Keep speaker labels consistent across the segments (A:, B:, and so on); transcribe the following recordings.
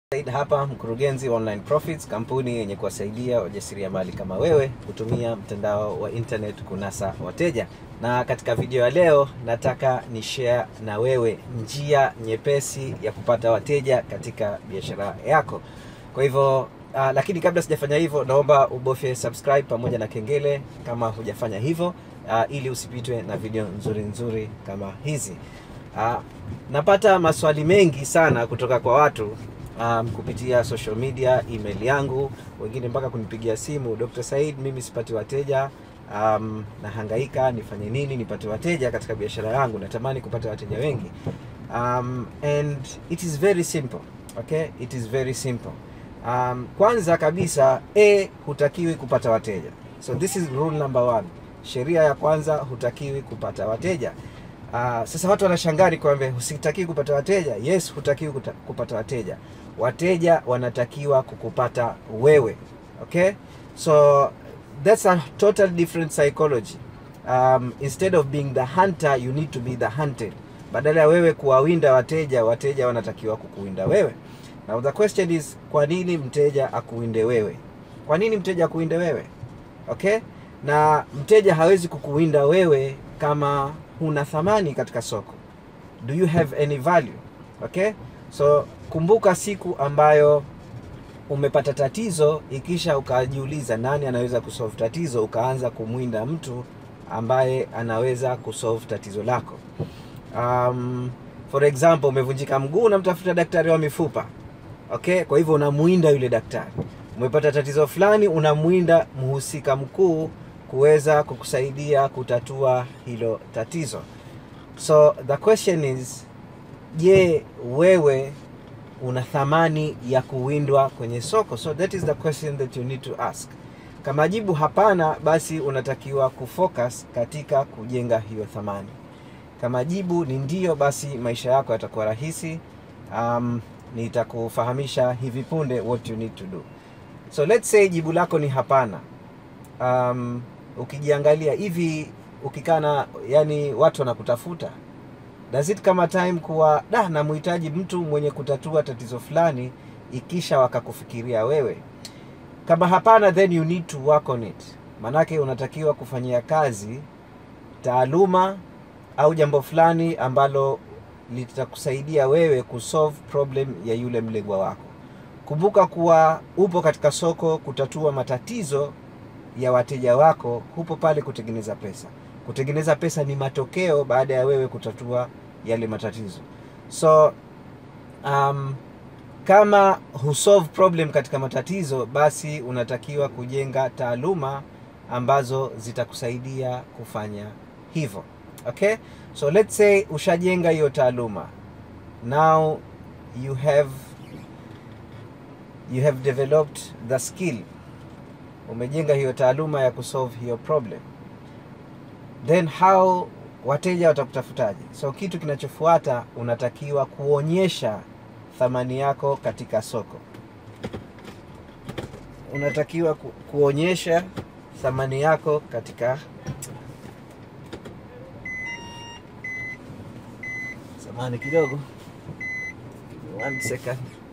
A: Said hapa mkurugenzi wa Online Profits, kampuni yenye kuwasaidia wajasiriamali kama wewe kutumia mtandao wa internet kunasa wateja. Na katika video ya leo nataka ni share na wewe njia nyepesi ya kupata wateja katika biashara yako. Kwa hivyo uh, lakini kabla sijafanya hivyo, naomba ubofye subscribe pamoja na kengele kama hujafanya hivyo, uh, ili usipitwe na video nzuri nzuri kama hizi. Uh, napata maswali mengi sana kutoka kwa watu um, kupitia social media, email yangu, wengine mpaka kunipigia simu, Dr. Said, mimi sipati wateja um, nahangaika, nifanye nini nipate wateja katika biashara yangu? Natamani kupata wateja wengi um, and it is very simple okay, it is very simple um, kwanza kabisa a hutakiwi kupata wateja, so this is rule number one. Sheria ya kwanza, hutakiwi kupata wateja. Uh, sasa watu wanashangaa kwamba husitakiwi kupata wateja. Yes, hutakiwi kuta, kupata wateja. Wateja wanatakiwa kukupata wewe. Okay, so that's a total different psychology. Um, instead of being the hunter you need to be the hunted. Badala ya wewe kuwawinda wateja, wateja wanatakiwa kukuwinda wewe. Now the question is, kwa nini mteja akuwinde wewe? Kwa nini mteja akuwinde wewe? Okay, na mteja hawezi kukuwinda wewe kama huna thamani katika soko. Do you have any value? Okay, so kumbuka siku ambayo umepata tatizo, ikisha ukajiuliza nani anaweza kusolve tatizo, ukaanza kumwinda mtu ambaye anaweza kusolve tatizo lako. Um, for example, umevunjika mguu, unamtafuta daktari wa mifupa. Okay, kwa hivyo unamwinda yule daktari. Umepata tatizo fulani, unamwinda mhusika mkuu kuweza kukusaidia kutatua hilo tatizo. So the question is, je, wewe una thamani ya kuwindwa kwenye soko? So that is the question that you need to ask. Kama jibu hapana, basi unatakiwa kufocus katika kujenga hiyo thamani. Kama jibu ni ndio, basi maisha yako yatakuwa rahisi. Um, nitakufahamisha hivi punde what you need to do. So let's say jibu lako ni hapana. Um, ukijiangalia hivi ukikana, yani watu wanakutafuta, does it kama time kuwa da, namhitaji mtu mwenye kutatua tatizo fulani, ikisha wakakufikiria wewe? Kama hapana, then you need to work on it, manake unatakiwa kufanyia kazi taaluma au jambo fulani ambalo litakusaidia wewe kusolve problem ya yule mlengwa wako. Kumbuka kuwa upo katika soko kutatua matatizo ya wateja wako, hupo pale kutengeneza pesa. Kutengeneza pesa ni matokeo baada ya wewe kutatua yale matatizo. So um, kama husolve problem katika matatizo, basi unatakiwa kujenga taaluma ambazo zitakusaidia kufanya hivyo. Okay, so let's say ushajenga hiyo taaluma, now you have you have developed the skill umejenga hiyo taaluma ya kusolve hiyo problem, then how wateja watakutafutaje? So kitu kinachofuata unatakiwa kuonyesha thamani yako katika soko. Unatakiwa ku, kuonyesha thamani yako katika samani kidogo, one second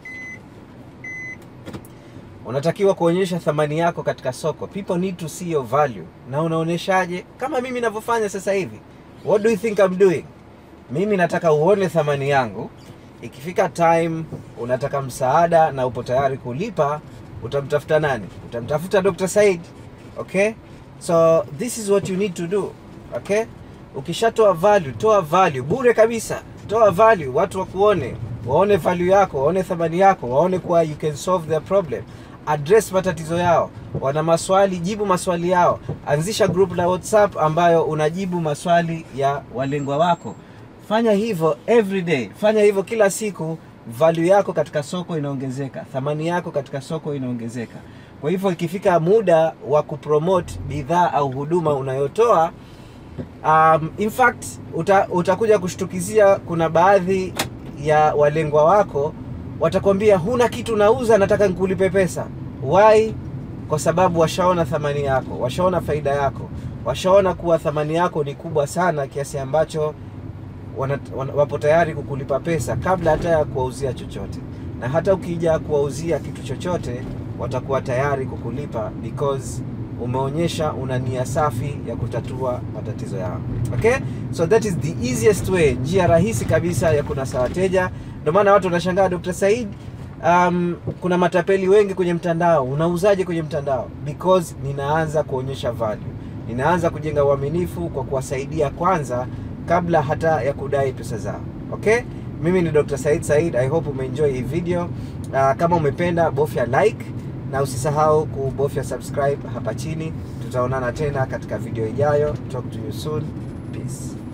A: unatakiwa kuonyesha thamani yako katika soko. People need to see your value. Na unaonyeshaje? Kama mimi ninavyofanya sasa hivi. What do you think I'm doing? Mimi nataka uone thamani yangu. Ikifika time unataka msaada na upo tayari kulipa, utamtafuta nani? Utamtafuta Dr. Said. Okay? So this is what you need to do. Okay? Ukishatoa value, toa value bure kabisa. Toa value, watu wakuone, waone value yako, waone thamani yako, waone kuwa you can solve their problem address matatizo yao. Wana maswali, jibu maswali yao. Anzisha group la WhatsApp ambayo unajibu maswali ya walengwa wako. Fanya hivyo every day, fanya hivyo kila siku. Value yako katika soko inaongezeka, thamani yako katika soko inaongezeka. Kwa hivyo ikifika muda wa kupromote bidhaa au huduma unayotoa um, in fact uta, utakuja kushtukizia, kuna baadhi ya walengwa wako watakwambia huna kitu nauza, nataka nikulipe pesa. Why? Kwa sababu washaona thamani yako, washaona faida yako, washaona kuwa thamani yako ni kubwa sana kiasi ambacho wana, wana, wapo tayari kukulipa pesa kabla hata ya kuwauzia chochote. na hata ukija kuwauzia kitu chochote watakuwa tayari kukulipa because umeonyesha una nia safi ya kutatua matatizo yao. Okay, so that is the easiest way, njia rahisi kabisa ya kunasa wateja. Ndio maana watu wanashangaa Dr. Said, um, kuna matapeli wengi kwenye mtandao, unauzaje kwenye mtandao? Because ninaanza kuonyesha value, ninaanza kujenga uaminifu kwa kuwasaidia kwanza kabla hata ya kudai pesa zao. Okay, mimi ni Dr. Said Said. I hope umeenjoy hii video. Uh, kama umependa bofya like na usisahau kubofya subscribe hapa chini. Tutaonana tena katika video ijayo. Talk to you soon. Peace.